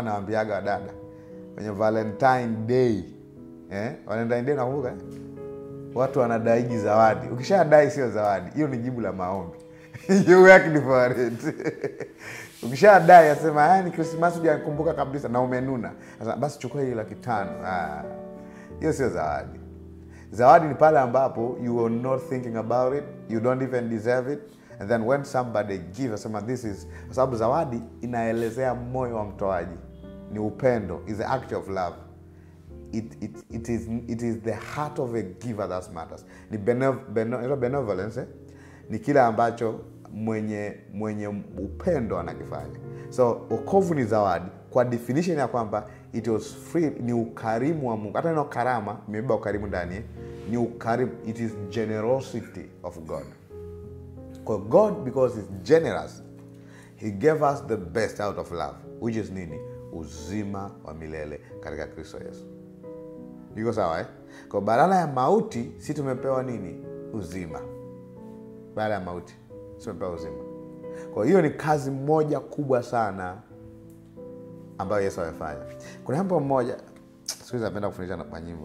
huwa nawambiaga wadada kwenye valentine day eh? valentine day nakumbuka eh? watu wanadaiji zawadi ukishadai sio zawadi hiyo ni jibu la maombi you work different ukishadai asema "Ah, ni krismasi hujakumbuka kabisa na umenuna Sasa, basi chukua hiyo laki tano Ah, hiyo sio zawadi zawadi ni pale ambapo you are not thinking about it you don't even deserve it and then when somebody give asema this is kwa sababu zawadi inaelezea moyo wa mtoaji ni upendo is the act of love it, it, it, is, it is the heart of a giver that matters ni benev, bene, inaitwa benevolence eh? ni kile ambacho mwenye mwenye upendo anakifanya so okovu ni zawadi kwa definition ya kwamba it was free ni ukarimu wa mungu hata neno karama imebeba ukarimu ndani eh? ni ukarimu it is generosity of god kwa god because is generous he gave us the best out of love which is nini uzima wa milele katika kristo yesu iko sawa eh? kwa badala ya mauti si tumepewa nini uzima baada ya mauti si tumepewa uzima kwa hiyo ni kazi moja kubwa sana ambayo yesu amefanya kuna wimbo mmoja siku hizi napenda kufundisha na- kwa nyimbo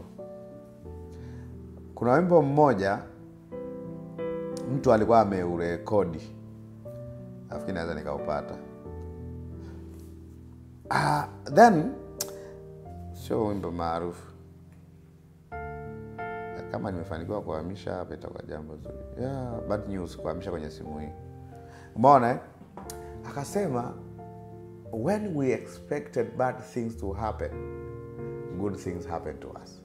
kuna wimbo mmoja mtu alikuwa ameurekodi nafikiri naweza nikaupata ah, then sio wimbo maarufu kama nimefanikiwa kuhamisha hapa itakuwa jambo zuri yeah, bad news kuhamisha kwenye simu hii umeona eh? akasema when we expected bad things to happen good things happen to us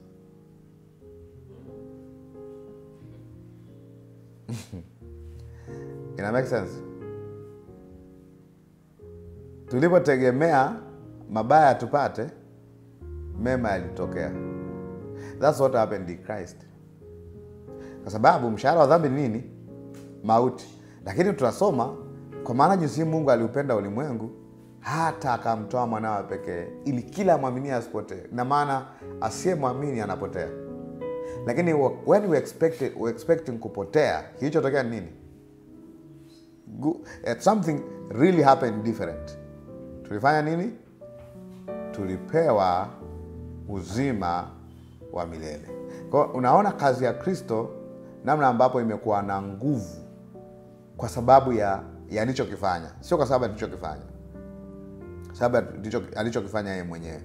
ina make sense tulipotegemea mabaya tupate mema yalitokea thats what happened in christ kwa sababu mshahara wa dhambi ni nini mauti lakini tunasoma kwa maana jinsi mungu aliupenda ulimwengu hata akamtoa mwanawe pekee ili kila mwaminia asipotee na maana asiyemwamini anapotea lakini wa- when we expected, we expecting kupotea kilichotokea ni nini Gu- eh, something really happened different tulifanya nini tulipewa uzima wa milele kwao unaona kazi ya kristo namna ambapo imekuwa na nguvu kwa sababu ya ya alichokifanya sio kwa sababu ya alichokifanya sababu ya alicho- alichokifanya yeye mwenyewe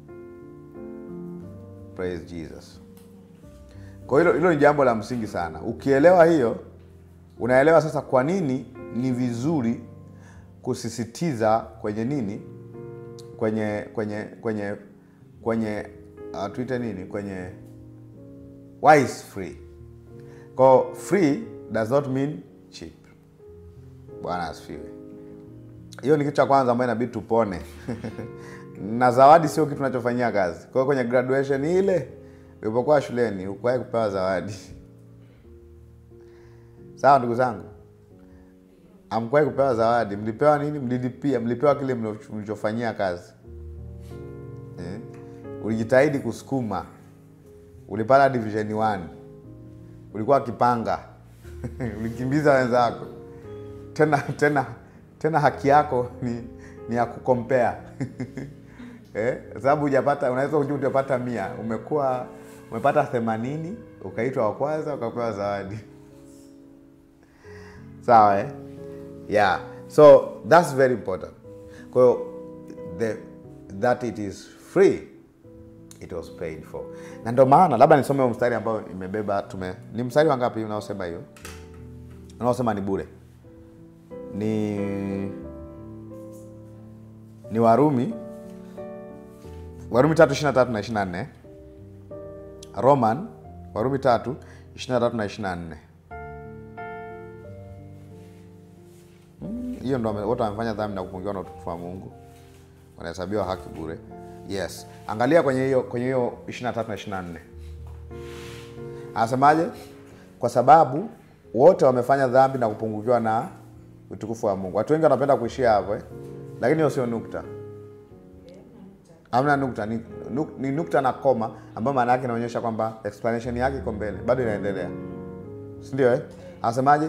praise jesus kwa hilo hilo ni jambo la msingi sana ukielewa hiyo unaelewa sasa kwa nini ni vizuri kusisitiza kwenye nini kwenye kwenye kwenye kwenye uh, tuite nini kwenye why is free ko free does not mean cheap bwana asifiwe hiyo ni kitu cha kwanza ambayo inabidi tupone na zawadi sio kitu tunachofanyia kazi kwa hiyo kwenye graduation ile ulipokuwa shuleni ukuwahi kupewa zawadi sawa ndugu zangu amkuwahi kupewa zawadi mlipewa nini mlilipia mlipewa kile mlicho- mlichofanyia kazi eh? ulijitahidi kusukuma ulipata division 1 ulikuwa kipanga ulikimbiza wenzako tena tena tena haki yako ni, ni ya kukompea eh? sababu hujapata unaweza kujua utapata mia umekuwa umepata themanini ukaitwa wa kwanza ukapewa zawadi sawa eh? yeah so that's very important kwa hiyo the- that it is free it was paid for na ndio maana labda nisome huo mstari ambao imebeba tume ni mstari wangapi unaosema hiyo unaosema ni bure ni ni warumi warumi tatu ishiri na tatu na ishiri na nne roman warumi tatu ishiri na tatu na ishiri na nne Mm, hiyo ndo wame- wote wamefanya dhambi na kupungiwa na utukufu wa mungu wanahesabiwa haki bure yes angalia kwenye hiyo kwenye hiyo 23 na 24 anasemaje kwa sababu wote wamefanya dhambi na kupungukiwa na utukufu wa mungu watu wengi wanapenda kuishia hapo eh? lakini hiyo sio nukta amna nukta ni, nuk, ni nukta na koma ambayo maana yake inaonyesha kwamba explanation yake iko mbele bado inaendelea sindio eh? anasemaje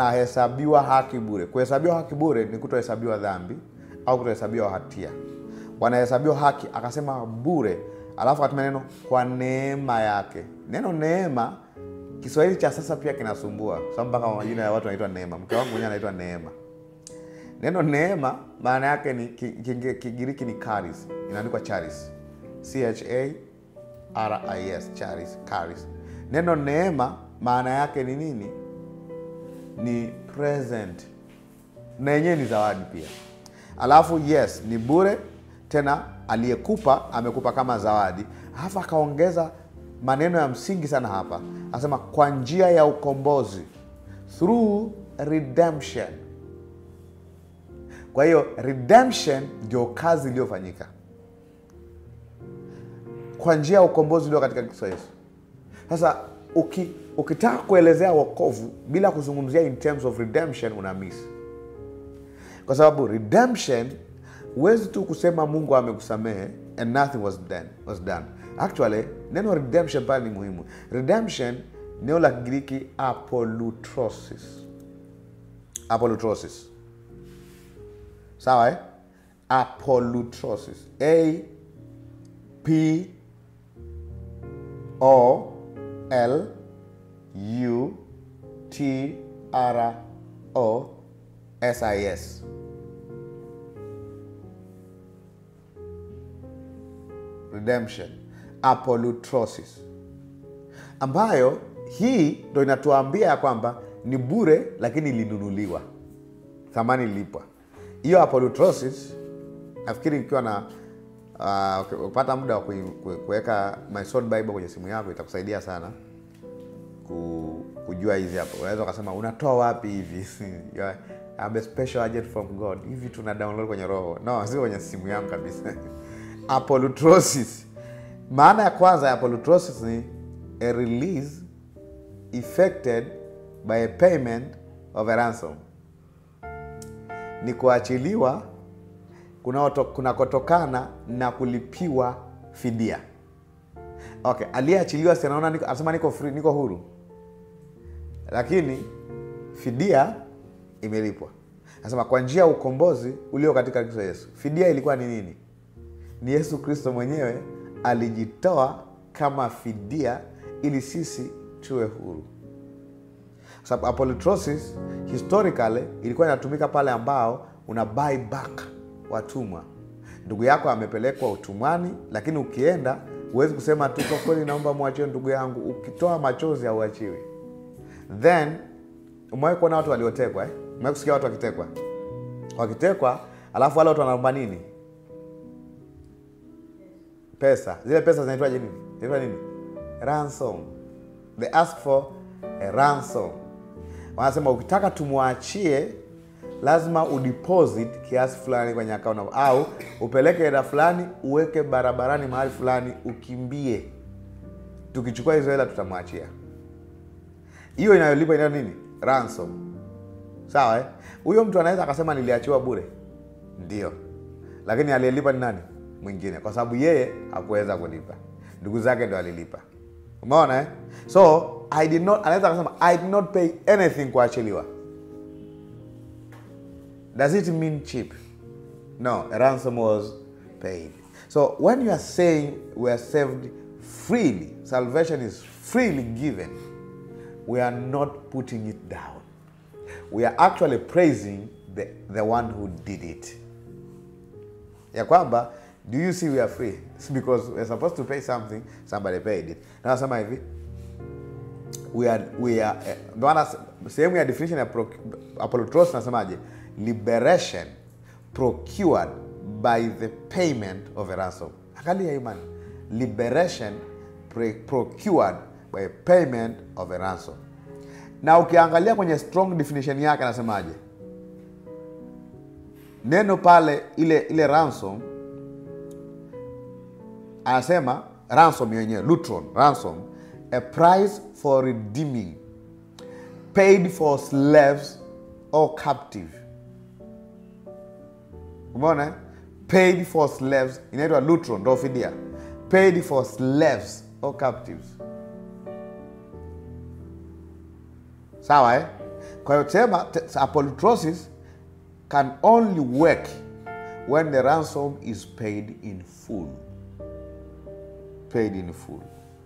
wanahesabiwa haki bure kuhesabiwa haki bure ni kutohesabiwa dhambi au kutohesabiwa hatia wanahesabiwa haki akasema bure alafu akatumia neno kwa neema yake neno neema kiswahili cha sasa pia kinasumbua kwa sababu mpaka majina ya watu wanaitwa neema mke wangu mwenyewe anaitwa neema neno neema maana yake ni ki- ki- kigiriki ni charis inaandikwa charis c h a r i s charis charis neno neema maana yake ni nini ni present na yenyewe ni zawadi pia alafu yes ni bure tena aliyekupa amekupa kama zawadi alafu akaongeza maneno ya msingi sana hapa anasema kwa njia ya ukombozi through redemption kwa hiyo redemption ndio kazi iliyofanyika kwa njia ya ukombozi ulio katika Kristo Yesu. Sasa uki, ukitaka kuelezea wokovu bila kuzungumzia in terms of redemption una miss, kwa sababu redemption huwezi tu kusema Mungu amekusamehe and nothing was done, was done. Actually neno redemption pale ni muhimu. Redemption neno la Kigiriki apolutrosis, apolutrosis sawa eh? apolutrosis a p o l u t r o s i s redemption apolutrosis ambayo hii ndo inatuambia ya kwamba ni bure lakini ilinunuliwa thamani ilipwa hiyo apolutrosis nafikiri ikiwa na uh, ukipata muda wa kui- kui- kuweka my soul bible kwenye simu yako itakusaidia sana ku, kujua hizi hapo unaweza ukasema unatoa wapi hivi You are- I'm a special agent from god hivi tuna download kwenye roho no sio kwenye simu yangu kabisa apolutrosis maana ya kwanza ya apolutrosis ni a release effected by a payment of a ransom ni kuachiliwa kunaoto- kunakotokana na kulipiwa fidia okay aliyeachiliwa si anaona niko- anasema niko free, niko huru lakini fidia imelipwa anasema kwa njia ya ukombozi ulio katika kristo yesu fidia ilikuwa ni nini ni yesu kristo mwenyewe alijitoa kama fidia ili sisi tuwe huru Kwa sababu apolutrosis historically ilikuwa inatumika pale ambao una buy back watumwa ndugu yako amepelekwa utumwani lakini ukienda huwezi kusema tu kwa kweli naomba mwachie ndugu yangu ukitoa machozi hauachiwi then umewahi kuona watu waliotekwa eh? umewahi kusikia watu wakitekwa wakitekwa alafu wale watu wanaomba nini pesa zile pesa zinaitwaje nini zinaitwa nini ransom they ask for a ransom wanasema ukitaka tumwachie lazima udeposit kiasi fulani kwenye akaunti au upeleke hela fulani uweke barabarani mahali fulani ukimbie tukichukua hizo hela tutamwachia hiyo inayolipa inayo nini ransom sawa eh? huyo mtu anaweza akasema niliachiwa bure ndio lakini aliyelipa ni nani mwingine kwa sababu yeye hakuweza kulipa ndugu zake ndo alilipa umeona eh? so I did not, anaweza akasema i did not pay anything kuachiliwa does it mean cheap no a ransom was paid so when you are saying we are saved freely salvation is freely given we are not putting it down we are actually praising the, the one who did it ya kwamba do you see we are free It's because we're supposed to pay something somebody paid it na nasema hivi we are, we are, eh, ndo maana se- sehemu ya definition ya pro- apolotros nasemaje liberation procured by the payment of a ransom angalia imani liberation pre- procured by payment of a ransom na ukiangalia kwenye strong definition yake anasemaje neno pale ile ile ransom anasema ransom yenyewe lutron ransom a price for redeeming paid for slaves or captive umeona eh? paid for slaves inaitwa lutron ndo fidia paid for slaves or captives sawa eh? kwa hiyo sema te- apolutrosis can only work when the ransom is paid in full paid in full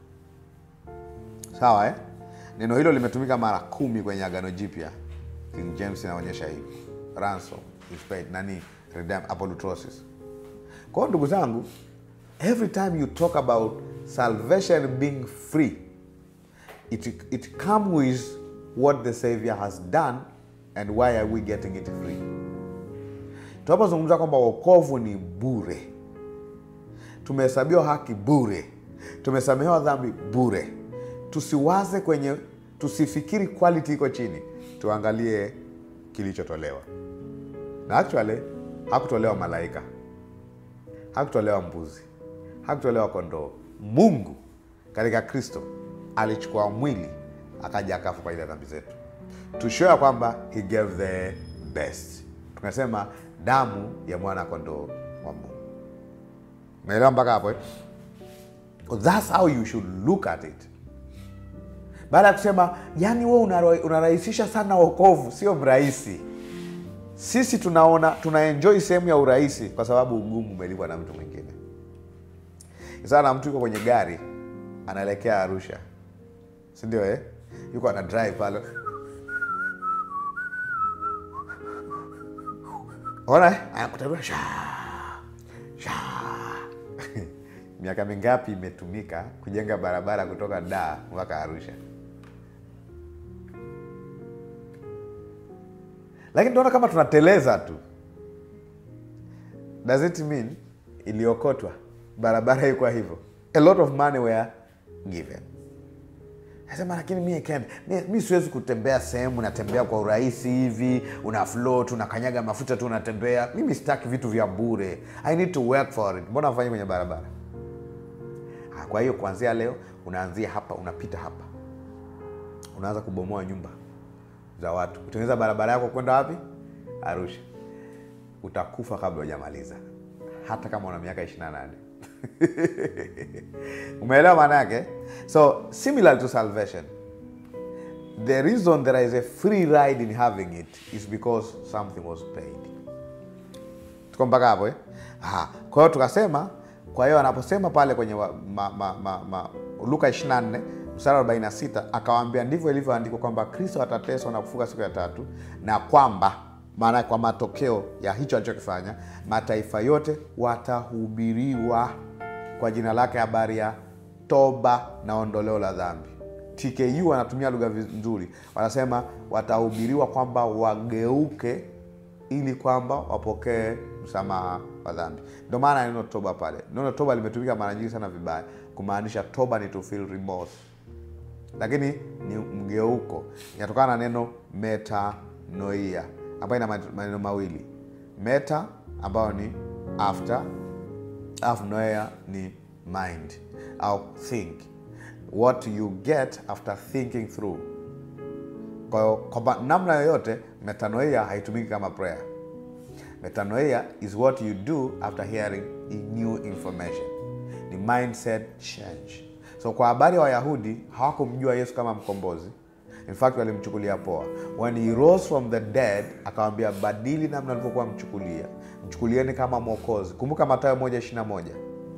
sawa eh? neno hilo limetumika mara kumi kwenye agano jipya king james inaonyesha hivi ransom is paid nani redem apolutrosis kwa hiyo ndugu zangu every time you talk about salvation being free it, it come with what the savior has done and why are we getting it free tunapozungumza kwamba wokovu ni bure tumehesabiwa haki bure tumesamehewa dhambi bure tusiwaze kwenye tusifikiri quality iko chini tuangalie kilichotolewa na actually hakutolewa malaika hakutolewa mbuzi hakutolewa kondoo mungu katika kristo alichukua mwili akaja akafa kwa ajili ya dhambi zetu tushoe ya kwamba he gave the best tunasema damu ya mwana kondoo wa mungu naelewa mpaka hapo eh? thats how you should look at it baada ya kusema yani we unara- unarahisisha sana wokovu sio mrahisi sisi tunaona tunaenjoi sehemu ya urahisi kwa sababu ugumu umelipwa na mtu mwingine sana mtu yuko kwenye gari anaelekea arusha sindio eh? yuko ana drive pale ona eh? anakutabia sha sha miaka mingapi imetumika kujenga barabara kutoka daa mpaka arusha lakini tunaona kama tunateleza tu does it mean iliokotwa barabara ikwa hivyo a lot of money were given nasema lakini mi, can't, mi, mi siwezi kutembea sehemu natembea kwa urahisi hivi una float unakanyaga mafuta tu unatembea mimi sitaki vitu vya bure i need to work for it mbona afanye kwenye barabara Ah, kwa hiyo kuanzia leo unaanzia hapa unapita hapa unaanza kubomoa nyumba za watu kutengeneza barabara yako kwenda wapi arusha utakufa kabla hujamaliza hata kama una miaka 28 umeelewa maana yake so similar to salvation the reason there is a free ride in having it is because something was paid tuko mpaka hapo eh? Aha. kwa hiyo tukasema kwa hiyo anaposema pale kwenye wa, ma, ma, ma, ma, luka 24 mstari wa 46 akawaambia ndivyo ilivyoandikwa kwamba kristo atateswa na kufuka siku ya tatu na kwamba maana kwa matokeo ya hicho alichokifanya mataifa yote watahubiriwa kwa jina lake habari ya toba na ondoleo la dhambi tku wanatumia lugha viz- nzuri wanasema watahubiriwa kwamba wageuke ili kwamba wapokee msamaha wa dhambi ndio maana ya neno toba pale neno toba limetumika mara nyingi sana vibaya kumaanisha toba ni to feel remorse lakini ni mgeuko inatokana na neno metanoia ambayo ina maneno mawili meta ambayo ni after alafu noia ni mind au think what you get after thinking through kwa hiyo kwamba namna yoyote metanoia haitumiki kama prayer metanoia is what you do after hearing new information ni mindset change so kwa habari ya wayahudi hawakumjua yesu kama mkombozi in fact walimchukulia poa when he rose from the dead akawambia badili namna alivyokuwa mchukulia mchukulieni kama mwokozi kumbuka matayo moja ishirina moja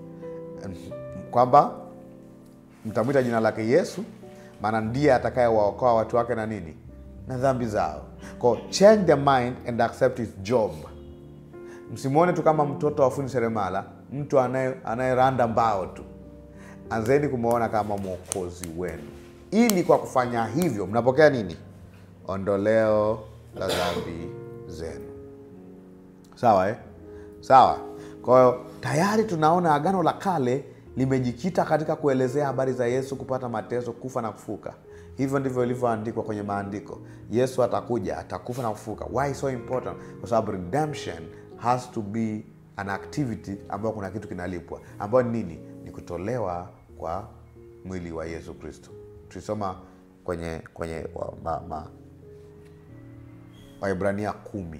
kwamba mtamwita jina lake yesu maana ndiye atakayewaokoa watu wake na nini na dhambi zao ko change the mind and accept his job msimwone tu kama mtoto wa fundi seremala mtu anaye- anayeranda mbao tu anzeni kumwona kama mwokozi wenu ili kwa kufanya hivyo mnapokea nini ondoleo la dhambi zenu sawa eh? sawa kwa hiyo tayari tunaona agano la kale limejikita katika kuelezea habari za yesu kupata mateso kufa na kufuka hivyo ndivyo ilivyoandikwa kwenye maandiko yesu atakuja atakufa na kufuka why so important kwa sababu redemption has to be an activity ambayo kuna kitu kinalipwa ambayo ni nini ni kutolewa kwa mwili wa yesu kristo tulisoma kwenye kwenye wa, ma, ma, waibrania kumi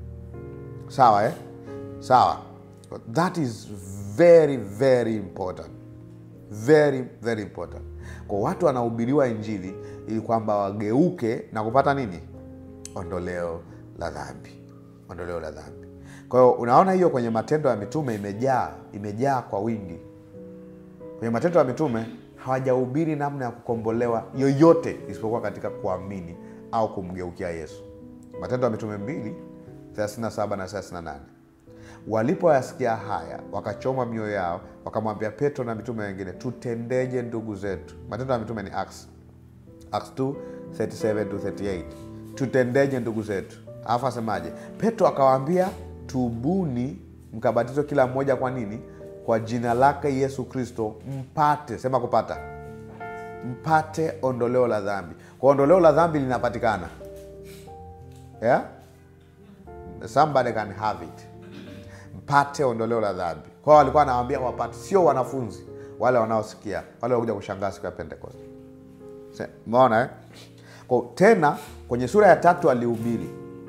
sawa eh? sawa that is very very important very very important kwa watu wanahubiriwa injili ili kwamba wageuke na kupata nini ondoleo la dhambi ondoleo la dhambi kwa hiyo unaona hiyo kwenye matendo ya mitume imejaa imejaa kwa wingi kwenye matendo ya mitume hawajahubiri namna ya kukombolewa yoyote isipokuwa katika kuamini au kumgeukia yesu matendo ya mitume 2 37 na 38 walipoyasikia haya wakachoma mioyo yao wakamwambia petro na mitume wengine tutendeje ndugu zetu matendo ya mitume ni acts acts 2 37 to 38 tutendeje ndugu zetu alafu asemaje petro akawaambia tubuni mkabatizwe kila mmoja kwa nini kwa jina lake yesu kristo mpate sema kupata mpate ondoleo la dhambi kwa ondoleo la dhambi linapatikana yeah? somebody can have it mpate ondoleo la dhambi kwao walikuwa anawambia wapate sio wanafunzi wale wanaosikia wale wakuja kushangaa siku ya pentecost Se- umeona eh? kwa tena kwenye sura ya tatu alihubiri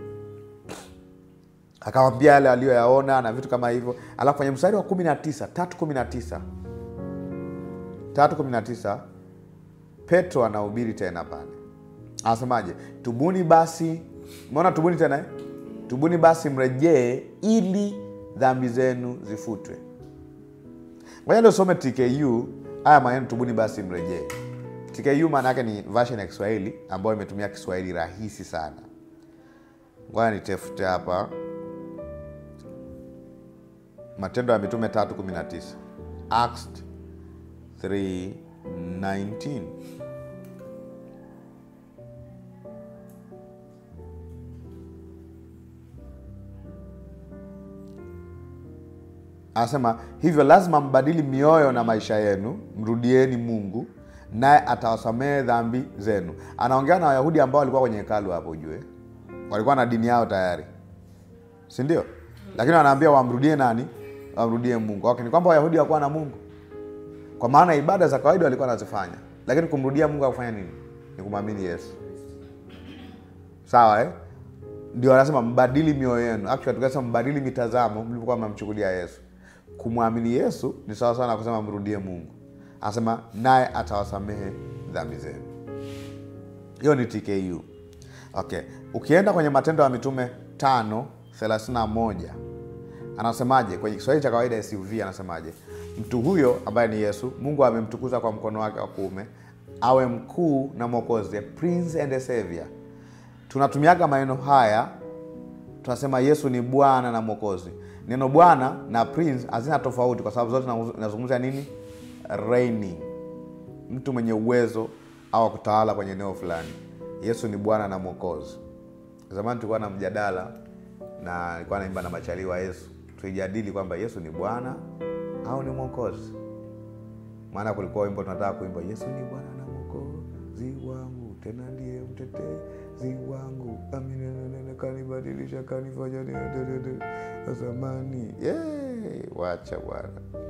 akawambia yale aliyoyaona na vitu kama hivyo alafu kwenye mstari wa kumi na tisa tatu kumi na tisa tatu kumi na tisa petro anahubiri tena pale anasemaje tubuni basi umeona tubuni tena eh? tubuni basi mrejee ili dhambi zenu zifutwe ngoja ndio some tku haya maneno tubuni basi mrejee tku maana yake ni version ya kiswahili ambayo imetumia kiswahili rahisi sana ngoja nitafute hapa matendo ya mitume 319 acts 319 anasema hivyo lazima mbadili mioyo na maisha yenu mrudieni mungu naye atawasamehe dhambi zenu anaongea na wayahudi ambao walikuwa kwenye hekalu hapo ujue walikuwa na dini yao tayari si ndio lakini wanaambia wamrudie nani wamrudie mungu okay, ni kwamba wayahudi wakuwa na mungu kwa maana ibada za kawaida walikuwa wanazifanya lakini kumrudia mungu akufanya nini ni kumwamini yesu sawa eh? ndio wanasema mbadili mioyo yenu actually tukasema mbadili mitazamo mlipokuwa mnamchukulia yesu kumwamini yesu ni sawa sawa na kusema mrudie mungu anasema naye atawasamehe dhambi zenu hiyo ni tku okay ukienda kwenye matendo ya mitume tano thelathini na moja anasemaje kwenye kiswahili cha kawaida suv anasemaje mtu huyo ambaye ni yesu mungu amemtukuza kwa mkono wake wa kuume awe mkuu na mwokozi a prince and a savior tunatumiaga maneno haya tunasema yesu ni bwana na mwokozi neno bwana na prince hazina tofauti kwa sababu zote zinazungumzia nini reigning mtu mwenye uwezo au kutawala kwenye eneo fulani yesu ni bwana na mwokozi zamani tulikuwa na mjadala na nilikuwa naimba na machali wa yesu tuijadili kwamba yesu ni bwana au ni mwokozi maana kulikuwa wimbo tunataka kuimba yesu ni bwana na mwokozi wangu tena ndiye mtetezi wangu aminenene kanibadilisha kanifanya zamani yeah, wacha bwana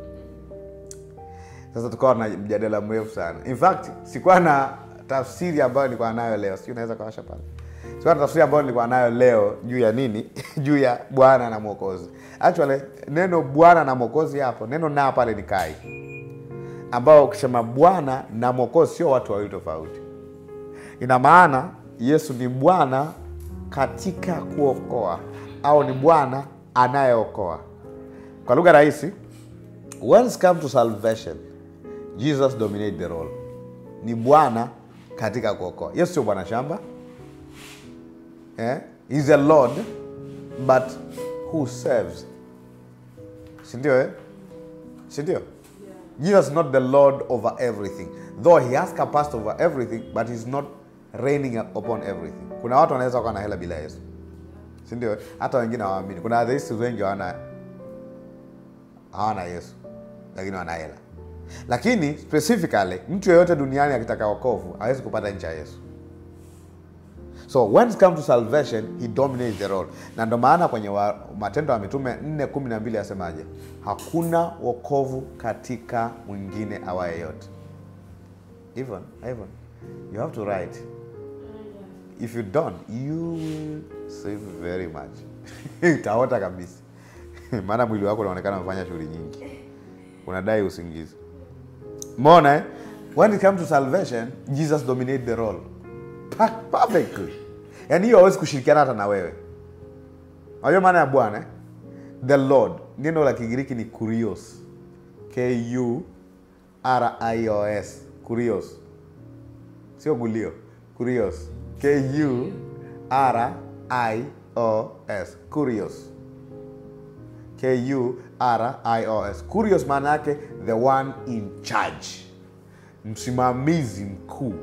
sasa tukawa na mjadala mrefu sana in fact sikuwa na tafsiri ambayo nilikuwa nayo leo sijui unaweza kawasha pale sikuwa na tafsiri ambayo nilikuwa nayo leo juu ya nini juu ya bwana na mwokozi actually neno bwana na mwokozi hapo neno na pale ni kai ambao ukisema bwana na mwokozi sio watu wawili tofauti ina maana yesu ni bwana katika kuokoa au ni bwana anayeokoa kwa lugha rahisi when it come to salvation jesus dominate the role ni bwana katika kuokoa yesu sio bwana shamba eh? He's a lord but who serves sindio eh? sindio jesus is not the lord over everything though he has capacity over everything but he's not reigning upon everything kuna watu wanaweza kuwa na hela bila yesu sindio hata wengine hawaamini kuna atheists wengi hawana hawana yesu lakini wana hela lakini specifically mtu yeyote duniani akitaka wokovu hawezi kupata nchi ya yesu so when it comes to salvation he dominates the role na ndo maana kwenye wa, matendo ya mitume 4 kumi na mbili asemaje hakuna wokovu katika mwingine awaye yote even, even you have to write if you don't you will save very much utaota kabisa maana mwili wako unaonekana umefanya shughuli nyingi unadai usingizi mona eh? when it comes to salvation jesus dominate the role Pa- perfectly yaani hiyo hawezi kushirikiana hata na wewe unajua maana ya bwana eh? the lord neno la kigiriki ni kurios k u r i o s kurios sio gulio kurios k u r i o s kurios k u r i o s kurios maana yake the one in charge msimamizi mkuu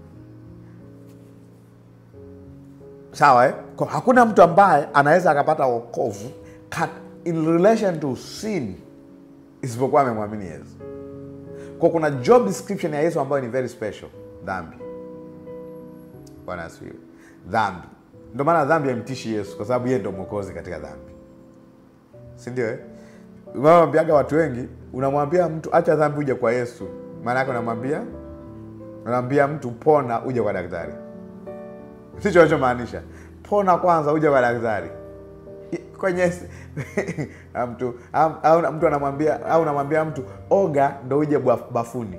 sawa eh? Kwa hakuna mtu ambaye anaweza akapata wokovu kat- in relation to sin isipokuwa amemwamini yesu kwa kuna job description ya yesu ambayo ni very special dhambi bwana asifiwe dhambi ndio maana dhambi haimtishi yesu kwa sababu yeye ndo mwokozi katika dhambi sindio eh? unawambiaga watu wengi unamwambia mtu acha dhambi uje kwa yesu maana yake unamwambia unamwambia mtu pona uje kwa daktari sicho anachomaanisha pona kwanza uje kwa daktari I- kwenye na mtu au au mtu anamwambia au unamwambia mtu oga ndo uje bwaf- bafuni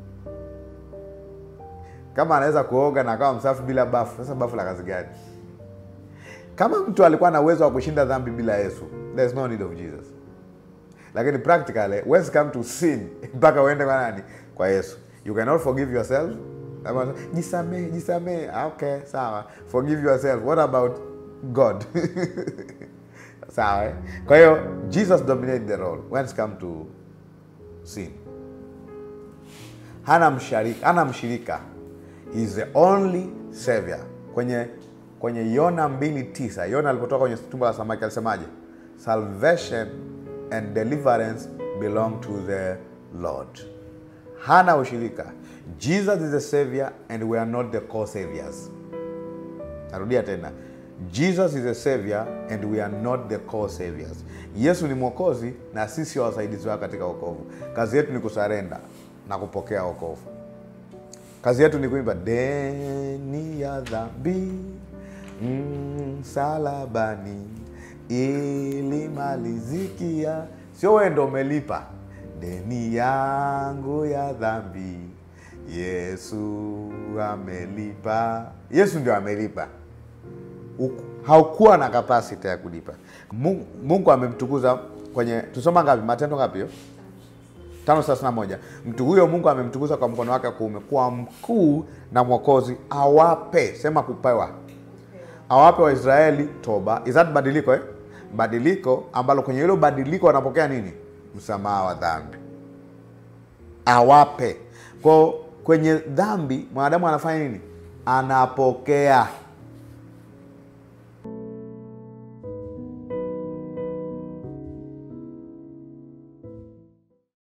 kama anaweza kuoga na akawa msafi bila bafu sasa bafu la kazi gani kama mtu alikuwa na uwezo wa kushinda dhambi bila yesu there is no need of jesus lakini practically huwezi come to sin mpaka uende kwa nani kwa yesu you cannot forgive yourself Ama, jisamehe jisamehe Ah, okay sawa forgive yourself what about god sawa eh? kwa hiyo jesus dominated the role when it come to sin hana msharika hana mshirika He is the only savior kwenye kwenye yona mbili tisa yona alipotoka kwenye tumbo la samaki alisemaje salvation and deliverance belong to the lord hana ushirika jesus is the savior and we are not the co-saviors narudia tena jesus is a savior and we are not the co-saviors yesu ni mwokozi na sisi wasaidizi wake katika wokovu kazi yetu ni kusarenda na kupokea wokovu kazi yetu ni kuimba deni ya dhambi msalabani ilimalizikia sio wewe ndo umelipa deni yangu ya dhambi yesu amelipa yesu ndio amelipa Uku- haukuwa na kapasiti ya kulipa mungu, mungu amemtukuza kwenye tusoma ngapi matendo ngapi hiyo tano thelathini na moja mtu huyo mungu amemtukuza kwa mkono wake wa kuume kuwa mkuu na mwokozi awape sema kupewa awape waisraeli toba is that badiliko eh? badiliko ambalo kwenye hilo badiliko wanapokea nini msamaha wa dhambi awape kwao kwenye dhambi mwanadamu anafanya nini anapokea